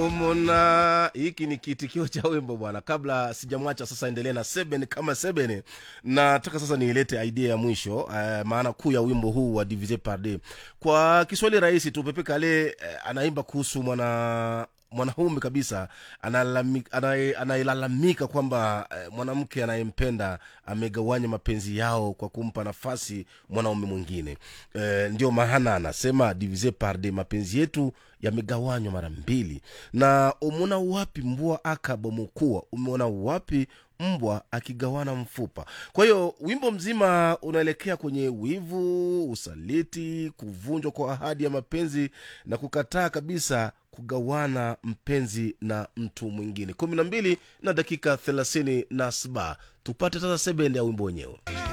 mona hiki ni kiitikio cha wimbo bwana kabla sijamwacha sasa endelee na seben kama seben nataka sasa niilete idea ya mwisho uh, maana kuu ya wimbo huu wa divise parde kwa kiswahili rahisi tu pepe kale uh, anaimba kuhusu mwana mwanaume kabisa analami- anaye- anayelalamika kwamba eh, mwanamke anayempenda amegawanya mapenzi yao kwa kumpa nafasi mwanaume mwingine eh, ndio maana anasema divise par de mapenzi yetu yamegawanywa mara mbili na umeona wapi mbwa akabomokua umeona wapi mbwa akigawana mfupa kwa hiyo wimbo mzima unaelekea kwenye wivu usaliti kuvunjwa kwa ahadi ya mapenzi na kukataa kabisa kugawana mpenzi na mtu mwingine kumi na mbili na dakika thelathini na saba tupate sasa sebende ya wimbo wenyewe